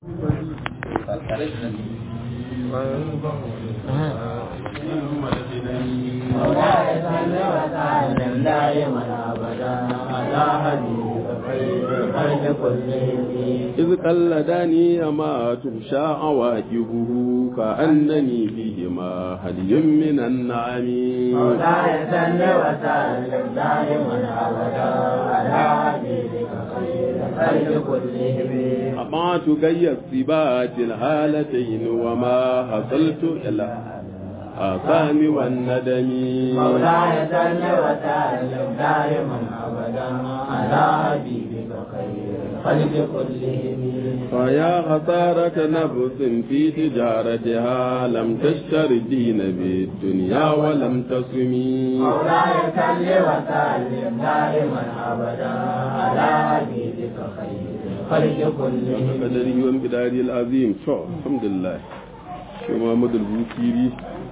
مولاي صل وسلم دائما ابدا على حبيبك خير الخلق كلهم إذ قلدني ما تمشى عواقبه كأنني فيهما هدي من النعم مولاي صل وسلم دائما ابدا على حبيبك خير الخلق كلهم أطعت كي الثبات الهالتين وما حصلت إلى آثام والندم مولاي صل وسلم دائما ابدا على حبيبك خير الخلق كلهم فيا خسارة نفس في تجارتها لم تشتر الدين بالدنيا ولم تصمي مولاي صل وسلم دائما ابدا على حبيبك خير الخلق كلهم قدره وامتداره العظيم شو الحمد لله shi Muhammad al-Bukiri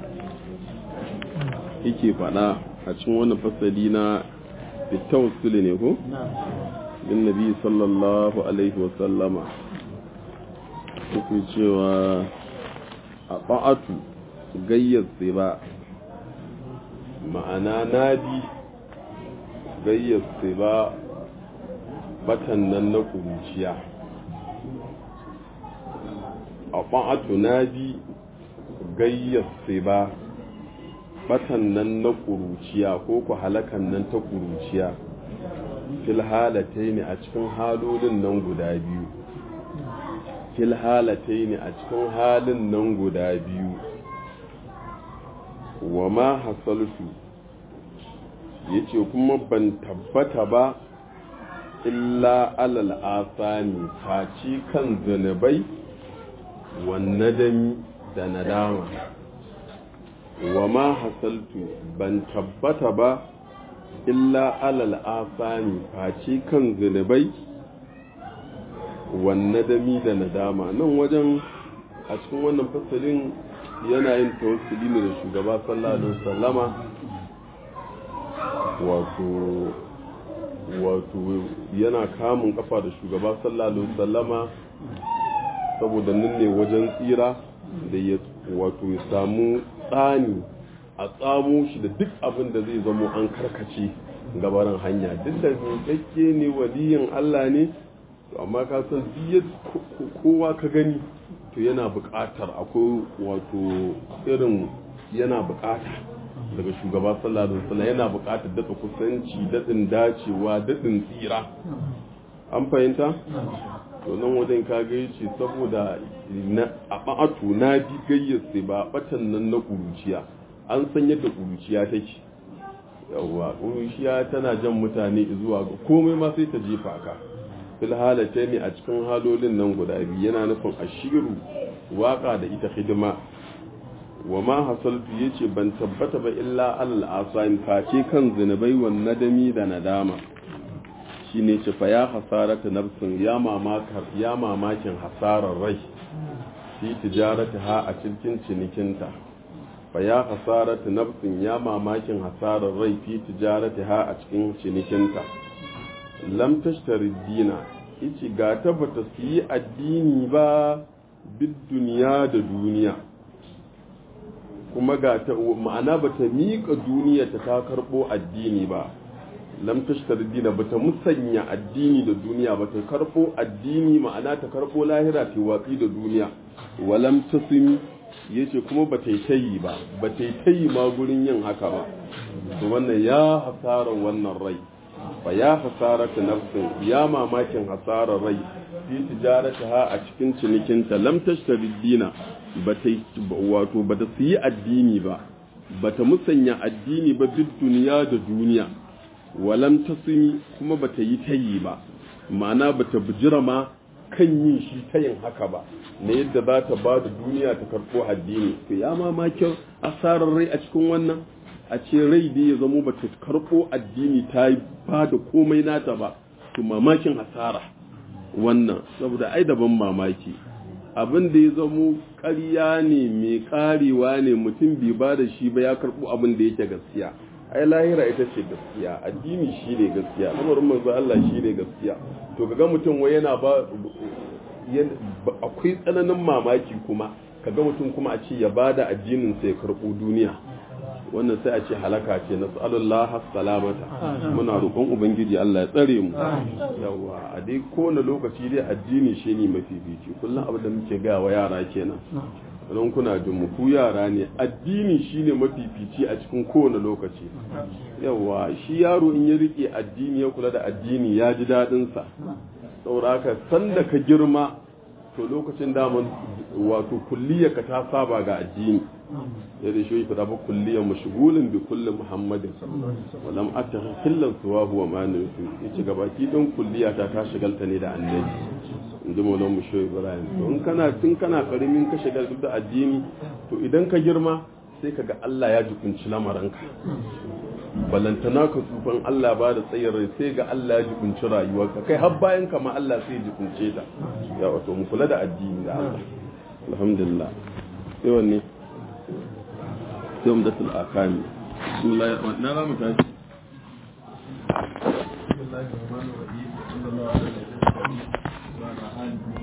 yake faɗa a cikin wannan fasali na bitawassul ne ko bin nabi sallallahu alaihi wa sallama yake cewa a ba'atu gayyar ba ma'ana nadi gayyar ba batan nan na kuruciya a ba'atu nadi gayyar ba batan nan na ƙuruciya ko ku halakan nan ta ƙuruciya fil halatai ne a cikin halolin nan guda biyu fil halatai ne a cikin halin nan guda biyu wa ma hasaltu ya ce kuma ban tabbata ba illa alal asani faci kan zunubai wannadami da nadama wa ma hasaltu ban tabbata ba illa alal asani face kan zunubai wannadami da nadama nan wajen a cikin wannan fasalin yana yin tawassuli ne da shugaba sallallahu alaihi wasallama wato wato yana kamun kafa da shugaba sallallahu alaihi wasallama saboda nan ne wajen tsira da ya wato ya samu tsani a tsamo shi da duk abin da zai zamo an karkace gabaran hanya duk da miƙaƙƙe ne waliyin Allah ne to amma ka san duk kowa ka gani to yana buƙatar akwai wato irin yana buƙata daga shugaba sallallahu alaihi wasallam yana buƙatar daɗa kusanci daɗin dacewa daɗin tsira an fahimta to nan wajen ka ga yace saboda na a ba'atu na bi gayyarsa ba batan nan na kuruciya an san yadda kuruciya take yawa kuruciya tana jan mutane zuwa ga komai ma sai ta jefa ka fil halata ne a cikin halolin nan guda biyu yana nufin ashiru waka da ita hidima wa ma hasaltu yace ban tabbata ba illa al asain face kan zinubai wan nadami da nadama shine ce fa ya hasarata nafsin ya mamakar ya mamakin hasarar rai fi tijarata ha a cikin cinikinta fa ya hasarata nafsin ya mamakin hasarar rai fi tijarata ha a cikin cinikinta lam tashtari dina ici ga ta bata su yi addini ba bid duniya da duniya kuma ga ta ma'ana bata miƙa duniya ta ta karɓo addini ba lam tashtar dina bata musanya addini da duniya bata karbo addini ma'ana ta karbo lahira ta watsi da duniya walam tasimi yace kuma bata yi tayi ba bata yi tayi ma gurin yin haka ba to wannan ya hasara wannan rai fa ya hasara ta nafsin ya mamakin hasarar rai fi tijarata ha a cikin cinikinta lam tashtar dina bata wato bata su yi addini ba bata musanya addini ba duk duniya da duniya walam tasimi kuma bata yi tayi ba ma'ana bata bijira ma kan yin shi tayin haka ba na yadda za ta ba da duniya ta karɓo addini to ya mamakin asarar rai a cikin wannan a ce rai da ya zamo bata karɓo addini ta ba da komai nata ba to mamakin asara wannan saboda ai daban mamaki abin da ya zamo ƙarya ne mai ƙarewa ne mutum bai ba da shi ba ya karɓo abin da yake gaskiya ai lahira ita ce gaskiya addini shi ne gaskiya lamarin manzo Allah shi ne gaskiya to kaga mutum wai yana ba akwai tsananin mamaki kuma kaga mutum kuma a ce ya bada addinin sai ya karɓo duniya wannan sai a ce halaka ce na tsallallah salamata muna roƙon ubangiji Allah ya tsare mu yawa a dai kowane lokaci dai addini shi ne mafifici kullum abin da muke gaya wa yara kenan nan kuna jin mu ku yara ne addini shine mafifici a cikin kowane lokaci yawa shi yaro in ya rike addini ya kula da addini ya ji daɗin sa sauraka sanda ka girma to lokacin daman wato kulliyarka ta saba ga addini yadda shi fada ba kulliyar mashigulin bi kullum muhammadin walam ata hillan suwa huwa mani su yace gabaki don kulliyata ta shigalta ne da annabi in ji maulan musho ibrahim to in kana tun kana karimin ka shigar da addini to idan ka girma sai ka ga Allah ya jikunci lamaranka balantana ka tsufan Allah ba da tsayin rai sai ga Allah ya jikunci rayuwarka kai har bayan ka ma Allah sai ya jikunce ta ya wato mu kula da addini da Allah alhamdulillah sai wanne sai mu dasul akami bismillah na ramu tashi bismillahir rahmanir rahim